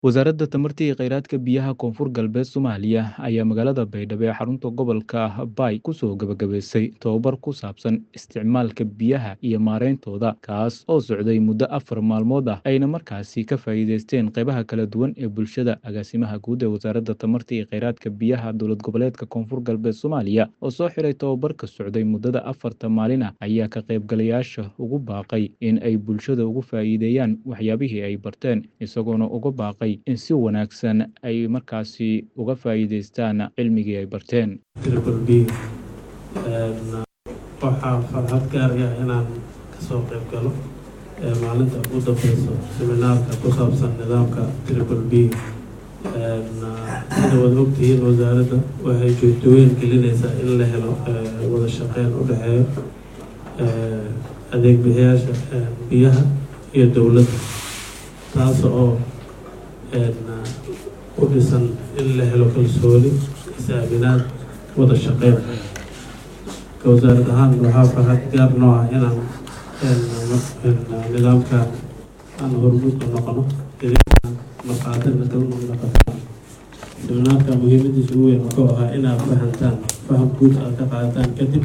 Wasaaradda Tamarta iyo Kheyraadka Biyaha Koonfur Galbeed Soomaaliya ayaa magaalada Baydhabo ee xarunta gobolka Bay kusoo gabagabaysay tababar ku saabsan isticmaalka biyaha iyo maarayntooda, kaas oo socday muddo afar maalmood ah, ayna markaasi ka faa'iideysteen qaybaha kala duwan ee bulshada. Agaasimaha Guud ee Wasaaradda Tamarta iyo Kheyraadka Biyaha Dowlad Goboleedka Koonfur Galbeed Soomaaliya oo soo xiray tababarka socday muddada afarta maalin ah, ayaa ka qaybgalayaasha ugu baaqay in ay bulshada uga faa'iideeyaan waxyaabihii ay barteen, isagoona uga baaqay in si wanaagsan ay markaasi uga faa'iideystaan cilmigii ay barteen. Triple B waxaa farxad gaar ah inaan kasoo qayb galo ee maalinta ugu dambeyso seminaarka ku saabsan nidaamka Triple B sida wada ogtihiin wasaaradda waxay joogtooyin gelinaysaa in la helo wada shaqeyn u dhexeeyo adeeg bixiyaasha biyaha iyo dowladda taas oo u dhisan in la helo kalsooni is-aaminaad wada shaqeyn ka wasaarad ahaan waxaa farxad gaar noo ah inaan nidaamkan aan hormuud u noqono marqaatina kalna noqotaan seminaarka muhiimadiisa ugu weyn wuxuu ahaa inaad fahantaan faham guud aad ka qaadataan kadib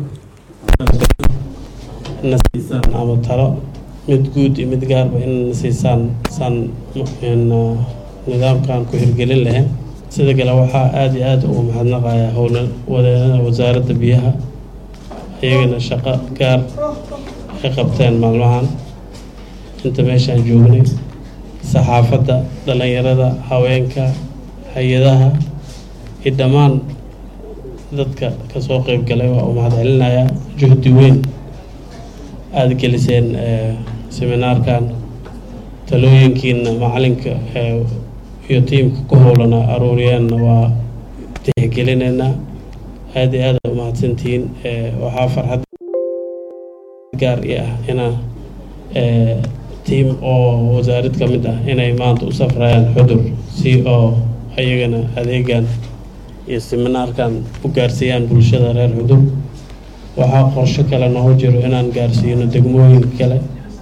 na siisaan ama talo mid guud iyo mid gaarba in na siisaan saan nidaamkan ku hirgelin lahayn sida kale waxaa aada iyo aada ugu mahadnaqayaa howla wadeennada wasaaradda biyaha iyagana shaqo gaar ay qabteen maalmahan inta meeshaan joognay saxaafadda dhallinyarada haweenka hay-adaha iyo dhammaan dadka kasoo qeyb galay waa u mahad celinayaa juhdi weyn aada geliseen seminaarkan talooyinkiina macalinka iyo tiimka ku howlana aruuriyeenna waa tixgelinaynaa aada iyo aada umahadsantihiin waxaa farxad gaar i ah inaa tiim oo wasaarad ka mid ah inay maanta u safrayaan xudur si oo ayagana adeegan iyo seminaarkan u gaarsiiyaan bulshada reer xudur waxaa qorsho kale noogu jiro inaan gaarsiino degmooyinka kale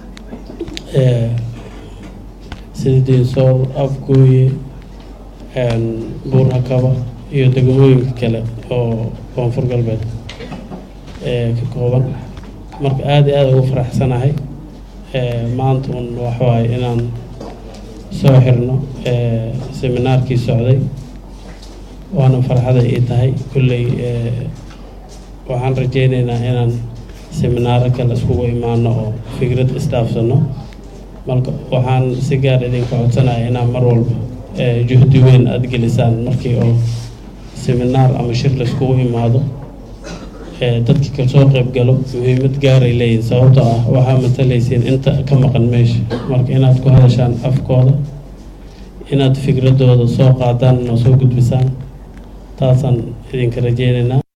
sida diinsoor afgooye buurhakaba iyo degmooyinka kale oo koonfur galbeed ka kooban marka aada iyo aada ugu faraxsanahay maanta un waxawaaye inaan soo xirno seminaarkii socday waana farxaday ii tahay kulley waxaan rajeyneynaa inaan seminaaro kale iskugu imaano oo fikrad isdhaafsano marka waxaan si gaar idinka codsanaya inaan mar walba juhdi weyn aada gelisaan markii oo seminaar ama shir laiskugu imaado dadka kasoo qayb galo muhiimad gaaray leeyihin sababtoo ah waxaa matalaysiin inta ka maqan meesha marka inaad ku hadashaan afkooda inaad fikradooda soo qaadaan oo soo gudbisaan taasaan idinka rajeyneynaa